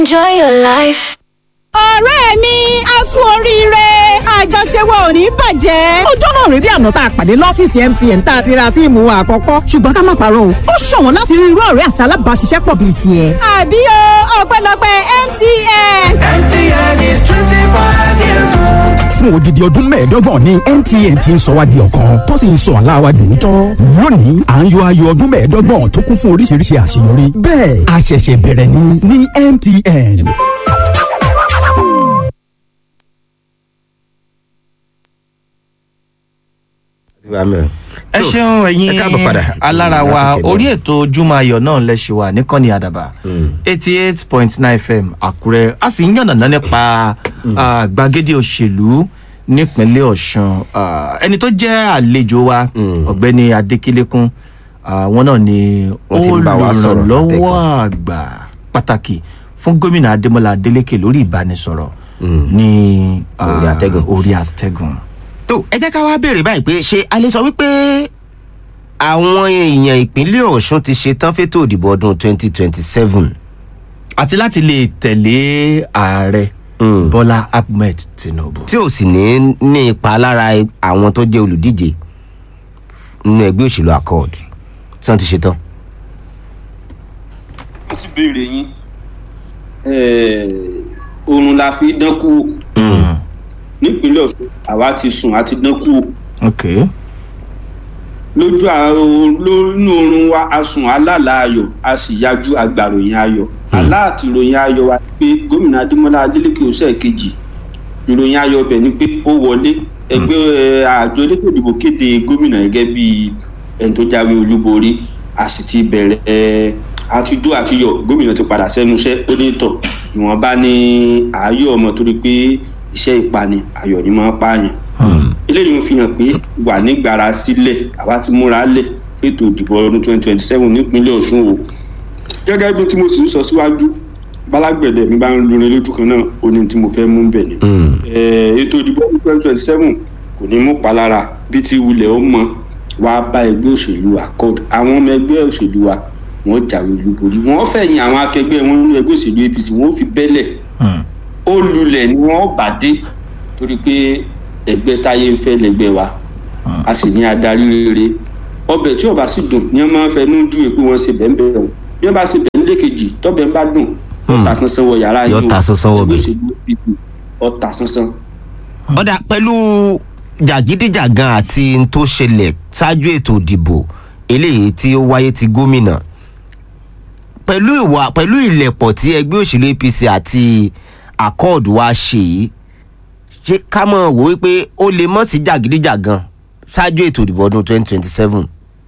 Enjoy your life. ọ̀rẹ́ mi a kú oríire àjọṣe wa ò ní bàjẹ́. ọjọ́ náà rí bí àná tá a pàdé lọ́fíìsì MTN tá a ti ra síìmù wa àkọ́kọ́ ṣùgbọ́n ká má parọ́ o ó ṣọ̀wọ́n láti rí irú ọ̀rẹ́ àti alábàáṣiṣẹ́pọ̀ bíi tiẹ̀. àbí o ọpẹ́lọpẹ́ MTN. MTN is 25 years old. fún odidi ọdún mẹ́ẹ̀ẹ́dọ́gbọ̀n ní MTN ti ń sọ wá di ọ̀kan tó sì ń sọ àlá wa dòótọ́. lónìí à ń yọ ayọ̀ ọdún mẹ́ẹ̀ẹ́dọ́gbọ̀n tó kún fún oríṣiríṣi àṣeyọrí. bẹ́ẹ̀ a ṣẹ̀ṣẹ̀ bẹ̀rẹ̀ ni ní MTN. ẹ ṣeun ẹ ẹ̀yin káàbọ̀ padà. alára wa Láti kéde. orí ètò ojúmọ́ ayọ̀ náà lẹ́ṣẹ̀ wà níkànnì àdàbà eighty eight point nine fm àkúrẹ́ a sì ń yànnàná nípa ah, gbàgede òṣèlú nípínlẹ̀ ọ̀ṣun Ah, ẹni tó jẹ́ àlejò wa ọ̀gbẹ́ni adékílékún ah, wọn náà ni Wọ́n ti ń bá wa sọ̀rọ̀ olùrànlọ́wọ́ àgbà pàtàkì fún gómìnà adémọlá adélékè lórí ìbánisọ̀rọ̀ ní ah, Orí àtẹ́gùn. orí àtẹ́gùn. tó ẹ jẹ́ ká wá béèrè báyìí pé ṣé a lè sọ wípé àwọn èèyàn ìpínlẹ̀ ọ̀ṣun ti ṣetán fétò òdìbò ọdún 2027 àti láti lè tẹ̀lé ààrẹ bọ́lá ahmed tinubu. tí ò sì ní ní ipa lára àwọn tó jẹ́ olùdíje nínú ẹgbẹ́ òṣèlú accord tí wọ́n ti ṣetán. wọ́n sì béèrè yín oorun la fi dán kú nípínlẹ̀ ọ̀ṣun àwa ti sùn àti dán kú ok lójú àárọ̀ lónú oorun wa a sùn alálà ayọ̀ a sì yájú agbàròyìn ayọ̀ aláàtì ìròyìn ayọ̀ wa pé gómìnà adémọlá adélèké ọ̀sẹ̀ kejì ìròyìn ayọ̀ bẹ̀ ni pé ó wọlé ẹgbẹ́ ẹ, àjọ elétò ìdìbò kéde gómìnà gẹ́gẹ́ bí ẹni tó jáwé olúborí a sì ti bẹ̀rẹ̀ ẹ, àtijọ́ àtiyọ̀ gómìnà ti padà sẹ́nu iṣẹ́ ó ní tọ̀ ìwọ̀nba ní ààyò ọmọ torí pé iṣẹ́ ìpani ayọ̀ ni máa ń pààyàn eléyìí ń fi hàn pé wà nígbàrà sílẹ̀ àwa ti múra lẹ̀ fètò ìdìbò ọdún twenty twenty seven nípínlẹ̀ ọ̀ṣun o gẹ́gẹ́ bí tí mo sì ń sọ síwájú bálágbẹ̀dẹ̀ mi bá ń lórin lójú kan náà ó ní tí mo fẹ́ mú bẹ̀ ni Eh, ètò ìdìbò ọdún twenty twenty seven kò ní mú palára bí ti wulẹ̀ ó mọ wá bá ẹgbẹ́ òṣèlú accord àwọn ọmọ ẹgbẹ́ òṣèlú wa wọ́n jáwé olúborí wọ́n fẹ̀yìn àwọn akẹgbẹ́ wọn nínú ẹgbẹ́ òṣèlú apc wọ́n fi bẹ́lẹ̀ ó lulẹ̀ ni wọ́n bá dé torí pé ẹgbẹ́ táyé ń fẹ́ lẹ́gbẹ́ wa a sì ní adarí rere ọbẹ̀ tí ọba sì dùn ni wọ́n máa ń fẹnu dùn pé wọ́n ṣe bẹ́ẹ̀ bẹ́ẹ̀ o bí wọ́n bá ṣe bẹ́ẹ̀ nílé kejì tọ́bẹ̀ ń bá dùn ọ̀tà sánsán wọ yàrá Yóò yìí o. ta sánsán wọ Ẹgbẹ́ bẹ̀. òṣèlú APC, ọ̀tà sánsán. ọ̀dà pẹ̀lú jàgídíjàgan àti n tó ṣẹlẹ̀ ṣáájú ètò ìdìbò eléyìí tí ó wáyé ti gómìnà pẹ̀lú ìwà pẹ̀lú ìlẹ̀pọ̀ tí ẹgbẹ́ òṣèlú apc àti accord wa ṣe yìí ṣé ká mọ̀ wò wípé ó lè mọ̀ sí jàgídíjàgan ṣáájú ètò ìdìbò ọdún 2027.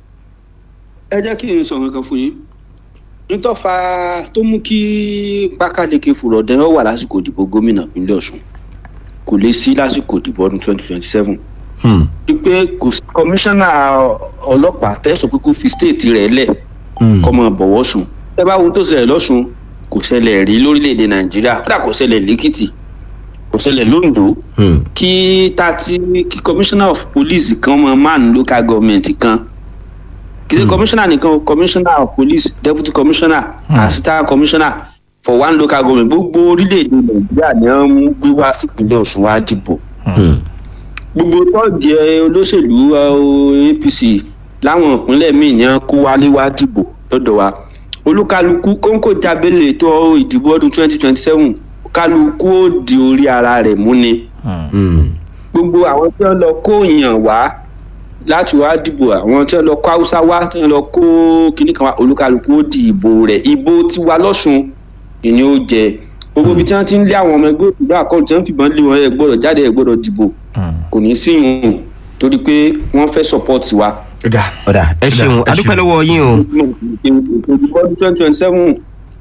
ẹ jẹ́ kí n sọ nǹkan fún yín nítọ́fà tó mú kí pákáleke fùrọ̀dẹ́rọ̀ wà lásìkò ìdìbò gómìnà ìpínlẹ̀ ọ̀ṣun kò lè sí lásìkò ìdìbò ọdún twenty twenty seven Hmm. wípé kò sí kọmíṣánná ọlọ́pàá tẹ̀sán pé kó fi stéètì rẹ̀ lẹ̀ kọ́ mọ bọ̀wọ́ sùn ẹ bá wo ohun tó ṣẹlẹ̀ lọ́sùn kò ṣẹlẹ̀ rí lórílẹ̀‐èdè nàìjíríà kódà kò ṣẹlẹ̀ lẹ́kìtì kò ṣẹlẹ̀ londo Hmm. kí tati kí commissioner of police kan mọ man local government kan kì í ṣe commissioner nìkan o commissioner of police deputy commissioner assistant commissioner for one local government gbogbo orílẹ̀-èdè nàìjíríà ni wọ́n mú gbé wá sípínlẹ̀ ọ̀ṣun wá dìbò Hmm. gbogbo tọ́ọ̀gì olóṣèlú uh, apc láwọn ìpínlẹ̀ míì ni wọ́n kó wálé wá dìbò lọ́dọ̀ wa olúkálukú kóńkó jábẹ́lẹ̀ ètò ìdìbò ọdún twenty twenty seven kálukú ó di orí ara rẹ̀ mú ni Hmm. gbogbo àwọn tí wọn lọ kó èèyàn wá láti wá dìbò àwọn tí wọn lọ kó haúsá wá tí wọn lọ kó kinní kan wá olúkálukú ó di ìbò rẹ ìbò tiwa lọsùn ni ó jẹ gbogbo ibi tí wọn ti ń lé àwọn ọmọ ẹgbẹ òṣèlú àkọọdù tí wọn fìbọn lé wọn ẹ gbọdọ jáde ẹ gbọdọ dìbò kò ní sí ìhùn torí pé wọn fẹ support wa. ọ̀dà ọ̀dà ẹ ṣeun ẹ adúpẹ́ ṣeun. lọ́wọ́ yín o. ìdìbò ọdún twenty twenty seven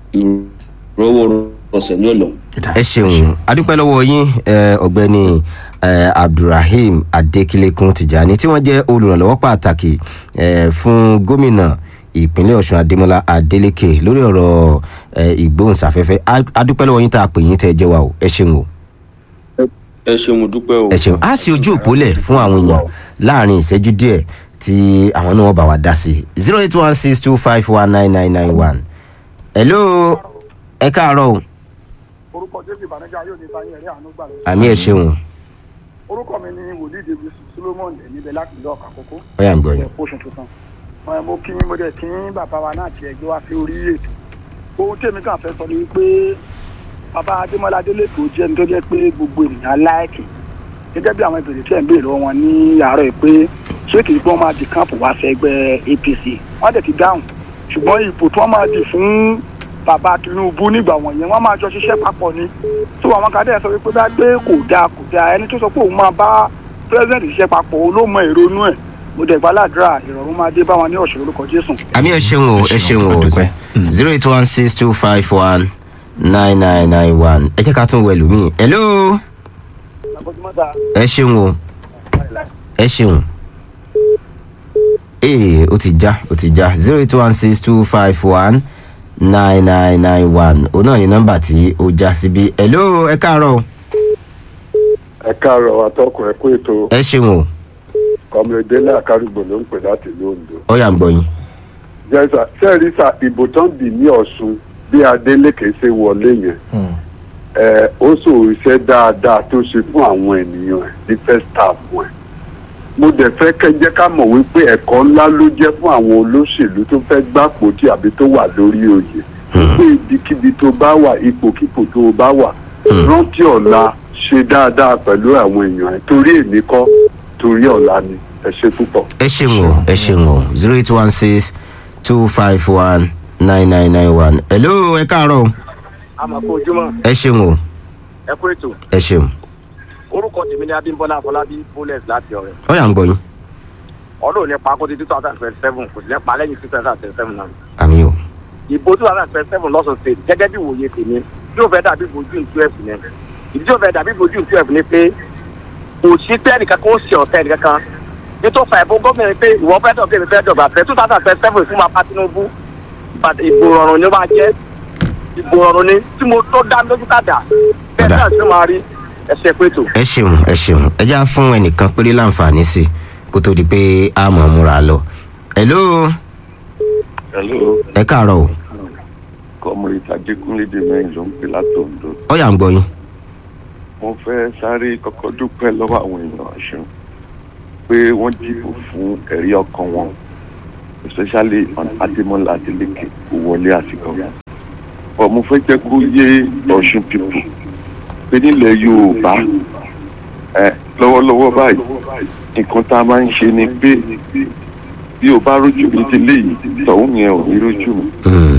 ìrọwọ́ ọ̀sẹ̀ ní ọ̀lọ́. ẹ ṣeun adúpẹ́ lọ́wọ́ yín eh, ọ̀gbẹ́ni eh, abdulrahim adekilekunle tijani tí wọ́n jẹ́ olùrànlọ́wọ́ pàtàkì eh, fún gómìnà ìpínlẹ̀ ọ̀ṣun adémọlá adeleke lórí ọ̀rọ̀ eh, ìgbóhùnsáfẹ́fẹ́ A- adúpẹ́ lọ́wọ́ yín tá a pè yín tẹ́ ẹ jẹ́ wa o ẹ ṣeun o ẹ ṣeun mo dúpẹ́ o. ẹ ṣeun á sì ojú òpólẹ̀ fún àwọn èèyàn láàrin ìṣẹ́jú díẹ̀ tí àwọn náà bá wa dá sí zero eight one six two five one nine nine nine one hello ẹ káàárọ̀ o orúkọ jésù ìbànújẹ́ yóò ní sáyẹn ẹ̀rí àánú gbà lọ. àmì ẹ̀ ṣeun orúkọ mi ni wòlíì david solomon níbẹ̀ láti ìlú ọ̀kà kókó. ọ̀yà ń gbọ́ yín. oṣù tuntun. Ẹ, mo kí mo dẹ̀ kí bàbá wa náà tiẹ̀ gbé wá sí orí ètò. ohun tí èmi kàn fẹ́ sọ ni wípé bàbá adémọlá adélé tó jẹ́ ní tó jẹ́ pé gbogbo ènìyàn láìkì gẹ́gẹ́ bí àwọn ìbéèrè tí ẹ̀ ń béèrè lọ́wọ́ wọn ní àárọ̀ yìí pé ṣé kìí pé wọ́n máa di káàpù wá sí ẹgbẹ́ apc wọ́n dẹ̀ ti dáhùn ṣùgbọ́n ipò tí wọ́n máa di fún bàbá tinubu nígbà wọ̀nyẹn wọ́n máa jọ ṣiṣẹ́ papọ̀ ni tó àwọn kan dẹ̀ sọ wípé bá gbé kò dáa kò dáa ẹni tó sọ pé òun máa bá pírẹ́sidẹ̀ntì ṣiṣẹ́ papọ̀ òun ló mọ ìrònú ẹ̀ mo dẹ̀ gbàládùra ìrọ̀rùn máa dé bá wọn ní ọ̀ṣọ́ lórúkọ jésù. àmì ẹ̀ ṣeun o ẹ ṣeun o zero eight one six two five one nine nine nine one ẹ jẹ́ ká tún wẹ̀ lómi. hello ẹ ṣeun o ẹ ṣeun ee o ti já o ti já zero eight one six two five one nine nine nine one òun náà ni nọ́mbà tí ó já síbí hello ẹ káàárọ̀ o. ẹ káàárọ̀ atọ́kùn ẹ kú ètò ẹ ṣeun o kọ́mọdé náà kárùgbò ló ń pè láti ìlú ondo. ọ̀yà ń gbọ́ yín. jẹ́sà sẹ́ẹ̀rí sa ìbò tán dì ní ọ̀ṣun bí adeleke ṣe wọlé yẹn ẹ ó sọ iṣẹ́ dáadáa tó ṣe fún àwọn ènìyàn ẹ̀ ní first term ẹ̀ mo dẹ̀ fẹ́ kẹ́ jẹ́ ká mọ̀ wípé ẹ̀kọ́ ńlá ló jẹ́ fún àwọn olóṣèlú tó fẹ́ gbàpótì àbí tó wà lórí oyè pé ibikíbi tó bá wà ipòkípò tó bá wà rántí ọ̀la ṣe dáadáa pẹ̀lú àwọn èèyàn ẹ̀ torí èmi kọ́ torí ọ̀la ni ẹ ṣe púpọ̀. ẹ ṣeun o ẹ ṣeun o zero eight one six two five one nine nine nine one hello ẹ káàárọ̀ o àmọ̀ kó ojúmọ́ ẹ ṣeun o ẹ kú ètò ẹ ṣeun orúkọ tèmi ní abímbọ́lá afọlábí bullet láti ọ̀rẹ́ ọ̀yà ń gbọ́ yín ọlọ́run nípa kó ti two thousand twenty seven kò sí nípa lẹ́yìn two thousand twenty seven náà àmì o ìbò two thousand twenty seven lọ́sùn state gẹ́gẹ́ bí ìwòye tèmi yóò fẹ́ dàbí ìbò june twelve yẹn ìdí yóò fẹ́ dàbí ìbò june twelve ni pé kò sí pé ẹnìkan kó ṣe ọ̀tẹ́ ẹnìkan kan nítorí fa ìbò gómìnà pé ìwọ fẹ́ dọ̀ bẹ́ẹ̀ fẹ́ dọ̀gba fẹ́ two thousand twenty seven fún mapa tinubu ìbò rọrùn ni ó máa jẹ́ ìbò rọrùn ni tí mo tó dá lójú kàdà bẹ́ẹ̀ náà sì máa rí ẹsẹ̀ pé tó. ẹ ṣeun ẹ ṣeun ẹ já fún ẹnìkan péré láǹfààní sí kó tó di pé a mọ̀ ọ́ múra lọ hello hello ẹ káàárọ̀ o comrade adekunle de mẹ́rin ló ń pè látòǹdó ọ̀yà ń gbọ́ yín mo fẹ́ sáré kọ́kọ́ dúpẹ́ lọ́wọ́ àwọn èèyàn ọ̀ṣun pé wọ́n dìbò fún ẹ̀rí ọkàn wọn especially on ademola adeleke kò wọlé àsìkò but mo fẹ́ jẹ́ kó yé ọ̀ṣun people pé nílẹ̀ yorùbá ẹ lọ́wọ́lọ́wọ́ báyìí nǹkan tá a máa ń ṣe ni pé bí o bá rójú mi ti léyìí tọ̀hún yẹn ò ní rójú mi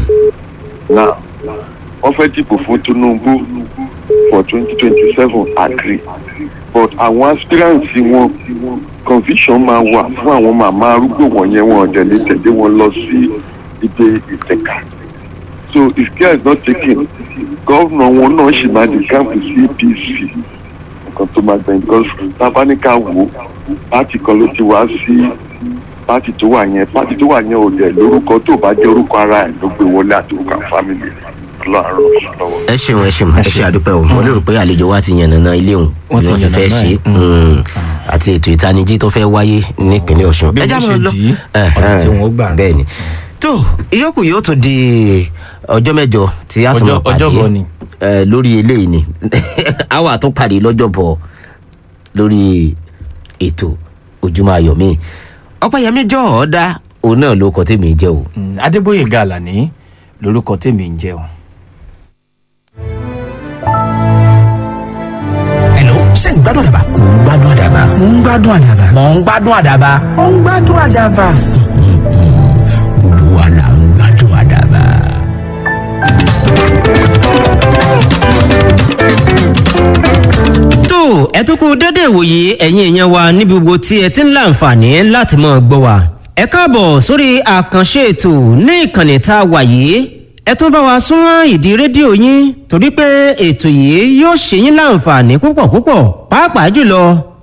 now wọ́n fẹ́ dìbò fún tinubu for twenty twenty seven agree but àwọn aspirants wọn conviction máa wà fún àwọn màmá arúgbó wọ̀nyẹn wọn ọ̀dẹ̀ lè tẹ̀lé wọn lọ sí ibi ìtẹ̀ka so if care is not taken gọ́vnà wọn náà ṣì máa di káàpù sí apc nǹkan tó máa gbẹ̀yìn because tábánikà wò pátì kan ló ti wá sí pátì tó wà yẹn pátì tó wà yẹn ò dẹ̀ lórúkọ tó bá jẹ́ orúkọ ara ẹ̀ ló gbé wọlé àti orúkọ fámìlì ọlọ́run lọ́wọ́. ẹ ṣeun ẹ ṣeun ẹ ṣe àdúpẹ́ o mo lérò pé àlejò wa ti yànnàná ilé òun Wọ́n bí ti wọ́n sì fẹ́ yànnàná ṣe ẹ̀. mm, àti ètò ìtanijí tó fẹ́ wáyé nípínlẹ̀ ọ̀ṣun. Bí Ẹ já wọ́n máa ṣe lọ. dì í, Eh, ọ̀nà tí eh, wọ́n gbà. bẹ́ẹ̀ ni tó ìyókù yóò tún di ọjọ́ mẹ́jọ tí a tún Ọjọ́- máa pàdé ọjọ́bọ̀ ni. eh, lórí eléyìí ni a wà tún pàdé lọ́jọ́bọ̀ lórí ètò ojúmọ́ ayọ̀ mi ọ̀pẹ̀yẹmí jọ ọ̀ọ́dá òun náà ló kọ́ tèmi jẹ́ o. Mm, adébóyè gàlàní lorúkọ tèmi ń jẹ́ o. Hello, ṣé ń gbádùn àdàbà? Mò ń gbádùn àdàbà. Mò ń gbádùn àdàbà. Mò ń gbádùn àdàbà. Mò ń gbádùn àdàbà. Gbogbo wa là ń gbádùn àdàbà. tó ẹ tún kú dédé ìwòye ẹ̀yin èèyàn wa níbi gbogbo tí ẹ ti ń láǹfààní láti máa gbọ́ wa. ẹ káàbọ̀ sórí àkànṣe ètò ní ìkànnì tá a wà yìí ẹ tún bá wa súnmọ́ ìdí rédíò yín torí pé ètò yìí yóò ṣe yín láǹfààní púpọ̀ púpọ̀ pàápàá jùlọ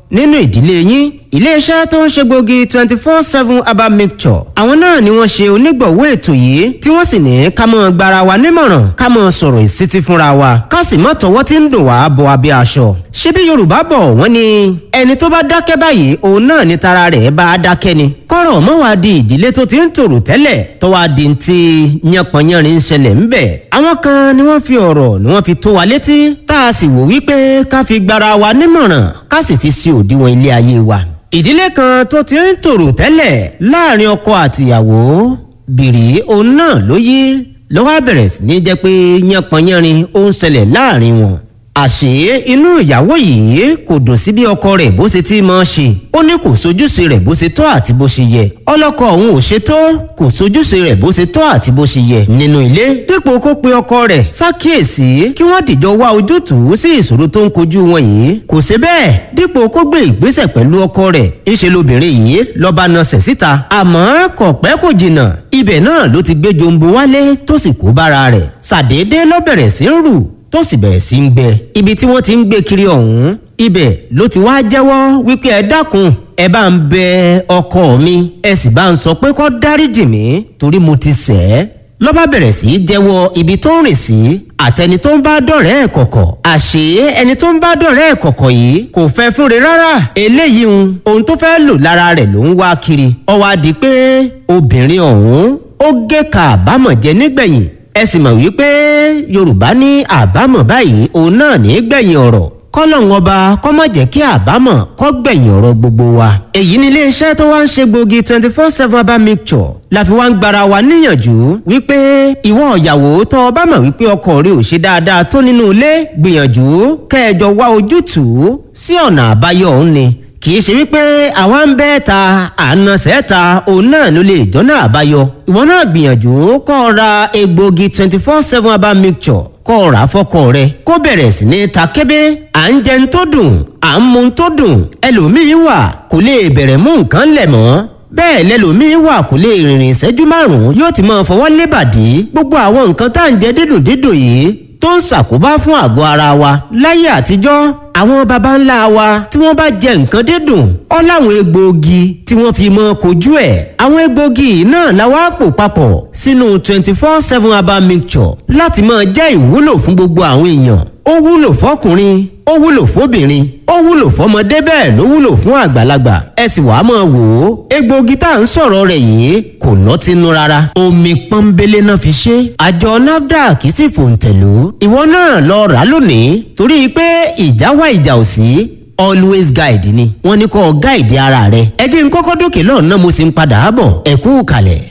nínú ìdílé yín iléeṣẹ́ tó ń ṣe gbòógì twenty four seven herbal mixture àwọn náà ni wọ́n ṣe onígbọ̀wọ́ ètò yìí tí wọ́n sì ní ká mọ́ gbara wa nímọ̀ràn ká mọ́ sọ̀rọ̀ ìsítí fúnra wa ká sì mọ́ tọwọ́ tí ń dùn wá bọ abẹ́ aṣọ. ṣebí yorùbá bọ̀ wọ́n ní ẹni tó bá dákẹ́ báyìí òun náà ni tara rẹ̀ bá a dákẹ́ ni. kọ́rọ̀ mọ́ wá di ìdílé tó ti ń tòrò tẹ́lẹ̀ tó wá di ti yánpọnyánrin ń ṣẹlẹ̀ ń bẹ̀. àwọn kan ni wọ́n fi ọ̀rọ̀ ni wọ́n fi tó wa létí tá a sì wò wípé ká fi gbara wa nímọ̀ràn ká sì fi sí òdiwọ̀n ilé ayé wa ìdílé kan tó ti ń tòrò tẹ́lẹ̀ láàrin ọkọ àtìyàwó bìrì òun náà ló yí ló wá bẹ̀rẹ̀ sí ní jẹ́ pé yánpọnyánrin ó ń ṣẹlẹ̀ láàrin wọn. àṣé inú ìyàwó yìí kò dùn sí bí ọkọ rẹ̀ bó ṣe ti máa ṣe ó ní kò sojúṣe rẹ̀ bó ṣe tọ́ àti bó ṣe yẹ ọlọ́kọ òun ò ṣe tó kò sojúṣe rẹ̀ bó ṣe tọ́ àti bó ṣe yẹ nínú ilé dípò kó pe ọkọ rẹ̀ ṣàkíyèsí kí wọ́n dìjọ wá ojútùú sí ìṣòro tó ń kojú wọn yìí kò ṣe bẹ́ẹ̀ dípò kó gbé ìgbésẹ̀ pẹ̀lú ọkọ rẹ̀ ńṣe lobìnrin yìí lọ́ba nasẹ̀ síta àmọ́ kò pẹ́ kò jìnnà ibẹ̀ náà ló ti gbé jombo wálé tó sì kó bára rẹ̀ ṣàdédé ló bẹ̀rẹ̀ sí ń rù tó sì bẹ̀rẹ̀ sí ń gbẹ ibi tí wọ́n ti ń gbé kiri ọ̀hún ibẹ̀ ló ti wá jẹ́wọ́ wípé ẹ dákun ẹ bá ń bẹ ọkọ mi ẹ sì bá ń sọ pé kó dáríjì mí torí mo ti ṣẹ̀ ẹ́ ló bá bẹ̀rẹ̀ sí í jẹ́wọ́ ibi tó ń rìn sí àtẹni tó ń bá dọ̀rẹ́ ẹ̀ kọ̀kọ̀ àṣé ẹni tó ń bá dọ̀rẹ́ ẹ̀ kọ̀kọ̀ yìí kò fẹ́ fúnre rárá eléyìí ń ohun tó fẹ́ lò lára rẹ̀ ló ń wá kiri ó wá di pé obìnrin ọ̀hún ó gé ka àbámọ̀ jẹ nígbẹ̀yìn ẹ sì mọ̀ wípé yorùbá ní àbámọ̀ báyìí òun náà ní gbẹ̀yìn ọ̀rọ̀ kọ́lọ́hún ọba kọ́ má jẹ́ kí àbámọ̀ kọ́ gbẹ̀yìn ọ̀rọ̀ gbogbo wa. èyí ni iléeṣẹ́ tó wá ń ṣe gbòógì twenty four seven herbal mixture la fi wá ń gbara wa níyànjú wípé ìwọ ìyàwó tó o bá mọ̀ wípé ọkọ rẹ ò ṣe dáadáa tó nínú ilé gbìyànjú kẹjọ wá ojútùú sí ọ̀nà àbáyọ òun ni kì í ṣe wípé àwa ń bẹ́ ta àna sẹ́ta òun náà ló lè jọ́nà àbáyọ ìwọ náà gbìyànjú kọ́ ọ ra egbògi twenty four seven herbal mixture kọ́ ọ rà fọ́kọ rẹ kó bẹ̀rẹ̀ sí ní ta kébé à ń jẹun tó dùn à ń mu tó dùn ẹlòmíín wà kò lè bẹ̀rẹ̀ mú nǹkan lẹ̀ mọ́ bẹ́ẹ̀ lẹ́lòmíín wà kò lè rìnrìn ìṣẹ́jú márùn-ún yóò ti máa fọwọ́ lébàdí gbogbo àwọn nǹkan tá à ń jẹ dídùn dídùn yìí tó ń ṣàkóbá fún àgọ́ ara wa láyé àtijọ́ àwọn baba ńlá wa tí wọ́n bá jẹ nǹkan dídùn ọ́ láwọn egbòogi tí wọ́n fi mọ́ kojú ẹ̀ àwọn egbòogi náà la wá pò papọ̀ sínú twenty four seven herbal mixture láti máa jẹ́ ìwúlò fún gbogbo àwọn èèyàn ó wúlò fọkùnrin ó wúlò fóbìnrin ó wúlò fọmọdé bẹ́ẹ̀ ló wúlò fún àgbàlagbà ẹ sì wàá máa wò ó egbòogi tá à ń sọ̀rọ̀ rẹ̀ yìí kò lọ́tínú rárá omi pọ́nbélé náà fi ṣe àjọ nafdac sì fòǹtẹ̀lú ìwọ náà lọ rà lónìí torí pé ìjà wá ìjà ò sí always guide ni wọ́n ní kó guide ara rẹ ẹ jẹ́ n kọ́kọ́ dókè lọ́nà mo sì ń padà bọ̀ ẹ kú kalẹ̀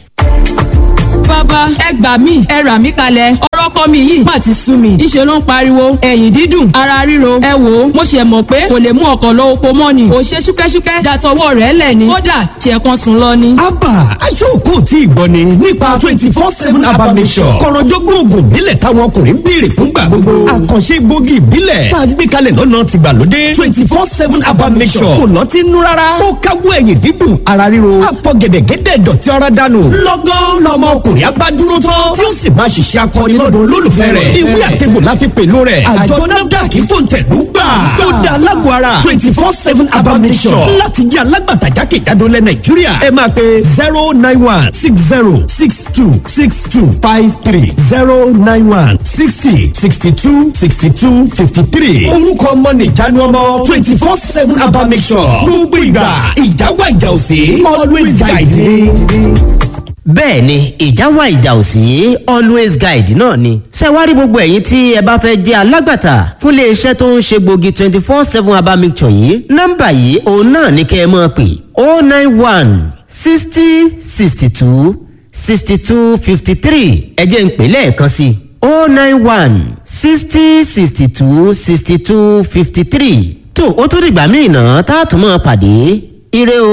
bàbá ẹ gbà mí ẹ rà mí kalẹ̀ ọ̀rọ̀ ọkọ mi yìí má ti sú mi ìṣe ló ń pariwo ẹ̀yìn dídùn ara ríro ẹ wò ó mo ṣe mọ̀ pé kò lè mú ọkọ̀ lọ oko mọ́ ni ò ṣe ṣúkẹ́ṣúkẹ́ dàtọwọ́ rẹ̀ lẹ̀ ni kódà ṣe kan sùn lọ ni. abba aṣọ́kò tí ìgbọ́ ni nípa twenty four seven abba mission kọ̀rọ̀jọ́gbọ́n oògùn ìbílẹ̀ táwọn ọkùnrin ń béèrè fúngbà gbogbo àkànṣe gbòógì ìbílẹ̀ tá a gbé kalẹ̀ lọ́nà tìgbàlódé twenty four seven abba mission kò lọ́tí nú rárá ó káwọ́ ẹ̀yìn dídùn ara ríro àfọ̀gẹ̀dẹ̀gẹ̀dẹ̀ dọ̀tí ara dànù lọ́gán lọ́mọ ọkùnrin abádúró tán tí ó sì máa ṣiṣẹ́ akọni lọ́dọ̀ olólùfẹ́ rẹ̀ ìwé àtẹ̀gbò la fi pèlò rẹ̀ àjọ nafdac fòǹtẹ̀lú gbà ó dá alágbó ara twenty four seven abamisọ̀ láti jẹ́ alágbàtà jákèjádò lẹ̀ nàìjíríà ẹ máa pe zero nine one six zero six two six two five three zero nine one sixty sixty two sixty two fifty three orúkọ ọmọ nìjánu ọmọ twenty four seven abamisọ̀ gbogbo ìgbà ìjà wà ìjà òsè always guide me bẹ́ẹ̀ ni ìjà wà ìjà ò sí always guide náà ni. ṣé wá rí gbogbo ẹ̀yin tí ẹ bá fẹ́ jẹ́ alágbàtà fún iléeṣẹ́ tó ń ṣe gbòógì twenty four seven herbal mixture yìí nọ́mbà yìí òun náà ní kẹ́ ẹ máa pè oh nine one sixty sixty two sixty two fifty three ẹ jẹ́ ń pè lẹ́ẹ̀kan sí i oh nine one sixty sixty two sixty two fifty three tó o tún dìgbà míì náà tá a tún máa pàdé ire o.